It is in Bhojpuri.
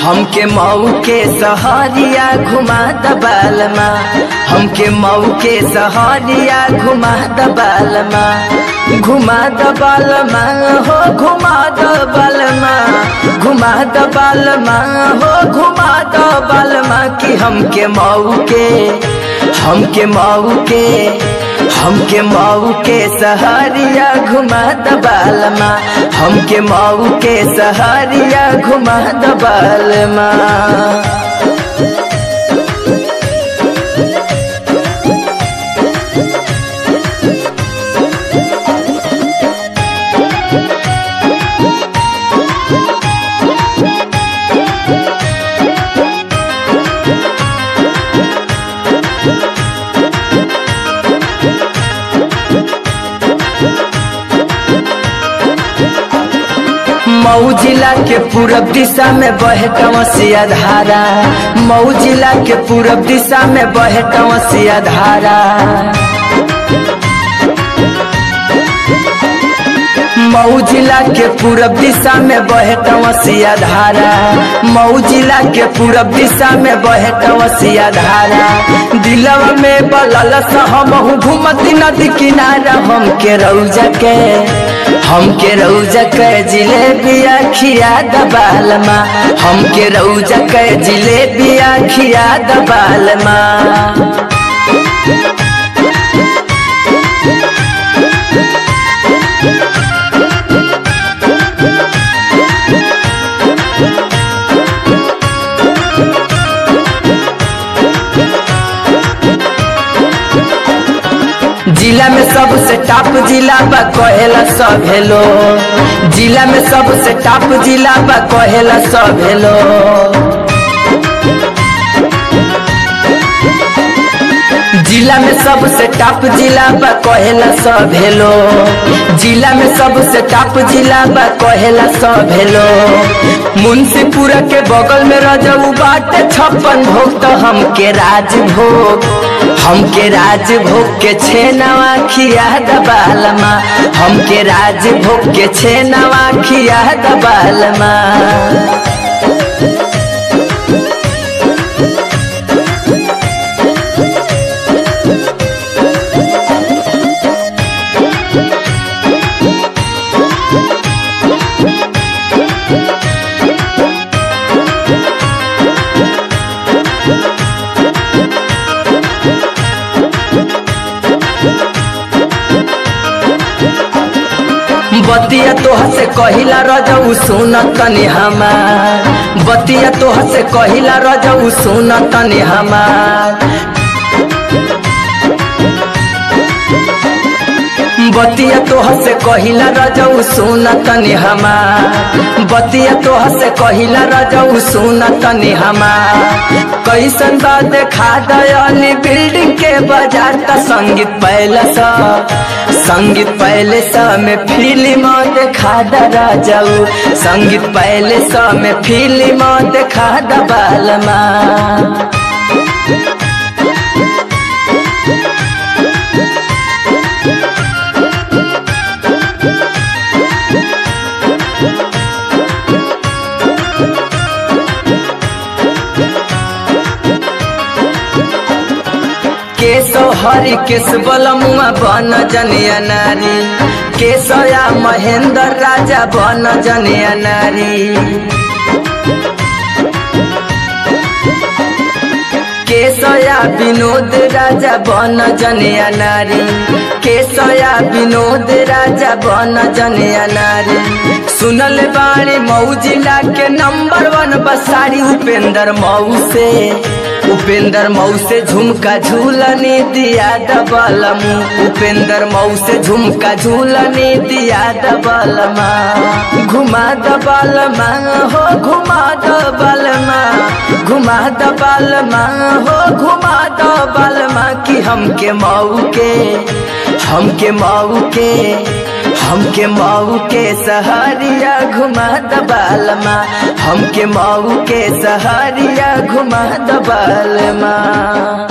हमके मऊ के सहरिया घुमा दबालमा हमके मऊ के सहरिया घुमा दबालमा घुमा दबालमा हो घुमा दबालमा घुमा दबालमा हो घुमा दबालमा कि हमके मऊ के हमके मऊ के हमके मऊ के सहरिया घुमा दबालमा हमके मऊ के सहरिया घुमा दबालमा मऊ जिला के पूरब दिशा में बहे कंवसिया धारा मऊ जिला के पूरब दिशा में बहे कंवसिया धारा मऊ जिला के पूरब दिशा में बहे कंवसिया धारा मऊ जिला के पूरब दिशा में बहे कंवसिया धारा दिलवा में बलल हम घूमती नदी किनारा हम के रौजा के हमके रौजा के जिलेबिया खिया दबालमा हमके रौजा के जिलेबिया खिया दबालमा जिला में सबसे टॉप जिला बा कहेला सब हेलो जिला में सबसे टॉप जिला बा कहेला सब हेलो जिला में सबसे टॉप जिला बा कहेला सब हेलो जिला में सबसे टॉप जिला बा कहेला सब हेलो मुंशीपुरा के बगल में रजऊ बाटे छप्पन भोग तो हमके राजभोग हमके राजभोग के छेनवा खिया दबालमा हमके राजभोग के छेनवा खिया दबालमा बतिया तोह से कहिला रजऊ सुन तनी हमार बतिया तोह से कहिला रजऊ सुन तनी हमार बतिया तोह से कहिला रजऊ सुन तनी हमार बतिया तोह से कहिला रजऊ सुन तनी हमार कैसन बा देखा दयाली बिल्डिंग के बाजार का संगीत पहले सा संगीत पहले सा में फिल्म देखा दरा जाऊ संगीत पहले सा में फिल्म देखा दबालमा केशव हरि केश बलमुआ बन जनिया नारी केशया महेंद्र राजा बन जनिया नारी केशया विनोद राजा बन जनिया नारी केशया विनोद राजा बन जनिया नारी सुनल बाणी मऊ जिला के नंबर वन बसारी उपेंद्र मऊ से उपेंद्र मऊ से झुमका झूलने दिया दबलमू उपेंद्र मऊ से झुमका झूलने दिया दबलमा घुमा दबलमा हो घुमा दबलमा घुमा दबलमा हो घुमा दबलमा कि हमके मऊ के हमके मऊ के हमके मऊ के सहरिया घुमा दबालमा हमके मऊ के सहरिया घुमा दबालमा